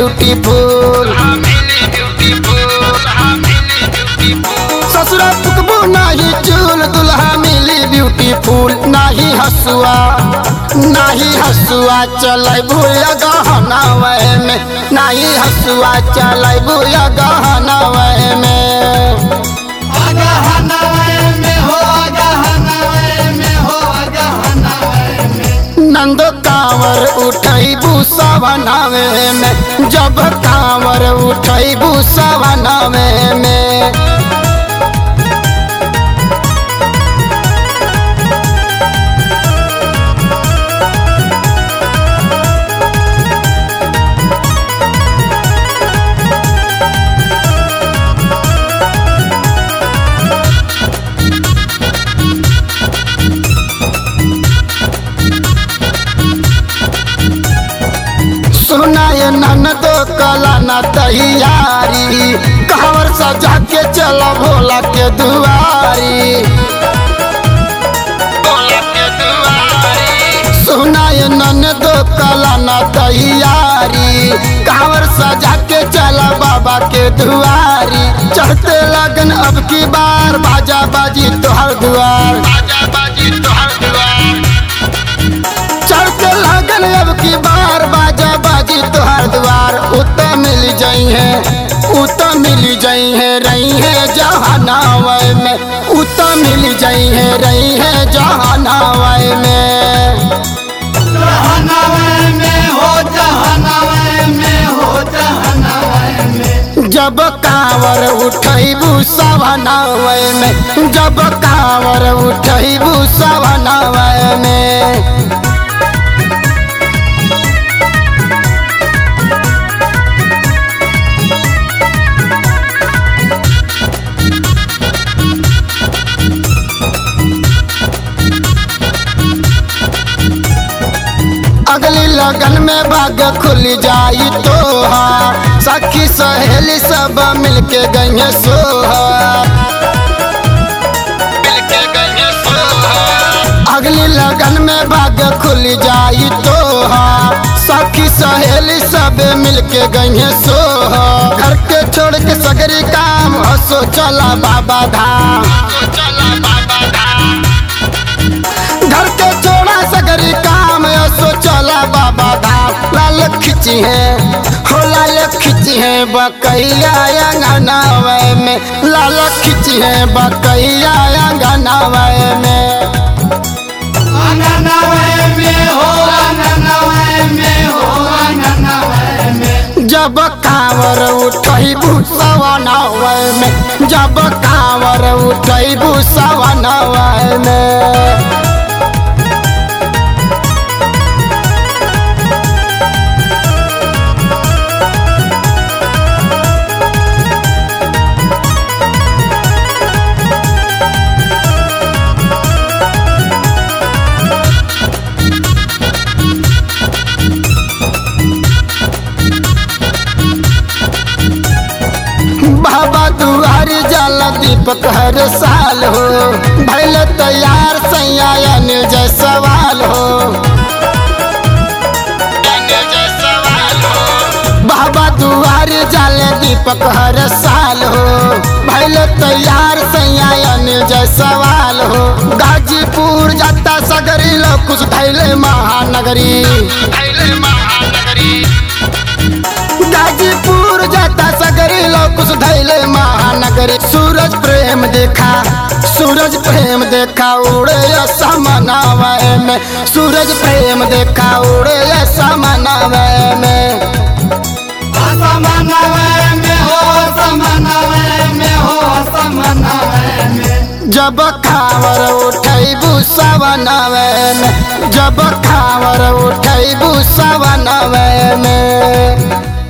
beautiful ससुरा पुकबू नाही चूल दुल्हा मिली ब्यूटीफुल नाही हसुआ नाही हसुआ चलै भूया गहना में नाही हसुआ चलै भूया गहना में नंदो कांवर उठैबू सवनावे में जब कांवर उठैबू सवनावे में सुनाए ननदो कला न तैयारी कांवर सजा के चला भोला के दुआरी सुनाए ननदो कला न तैयारी कांवर सजा के चला बाबा के दुआरी चढ़ते लगन अब की बार बाजा बाजी तोहर दुआर चढ़ते लगन अब की बार बाजा बाजी तोहर द्वार उत मिल जाई है उत मिल जाई है रही है जहानावय में उत मिल जाई है रही है जहानावय में जब कांवर उठैबू सवनावय में जब कांवर उठैबू सवनावय में अगली लगन में भाग खुल जाई तो सखी सहेली सब मिलके गई सोहा अगली लगन में भाग खुल जाई तो सखी सहेली सब मिलके गई सोहा घर के छोड़ के सगरी काम हसो चला बाबा धाम घर के छोड़ा सगरी काम सो चला बाबा धाम लाल खिची है हो लाल खिची है बकैया अंगनावे में लाल खिची है बकैया अंगनावे में जब कांवर उठैबू सवनावे में जब कांवर उठैबू सवनावे में बाबा दुआरी जल दीपक हर साल हो भैल तैयार सैया निर्जय सवाल हो बाबा दुआरी जल दीपक हर साल हो भैल तैयार सैया निर्जय सवाल हो गाजीपुर जाता सगरी लो कुछ धैले महानगरी गाजीपुर जाता सगरी लोकुस धैले महानगरी सूरज प्रेम देखा सूरज प्रेम देखा उड़े समनावय में सूरज प्रेम देखा उड़े समनावय में जब खावर उठैबू सवनवे में जब खावर उठैबू सवनवे में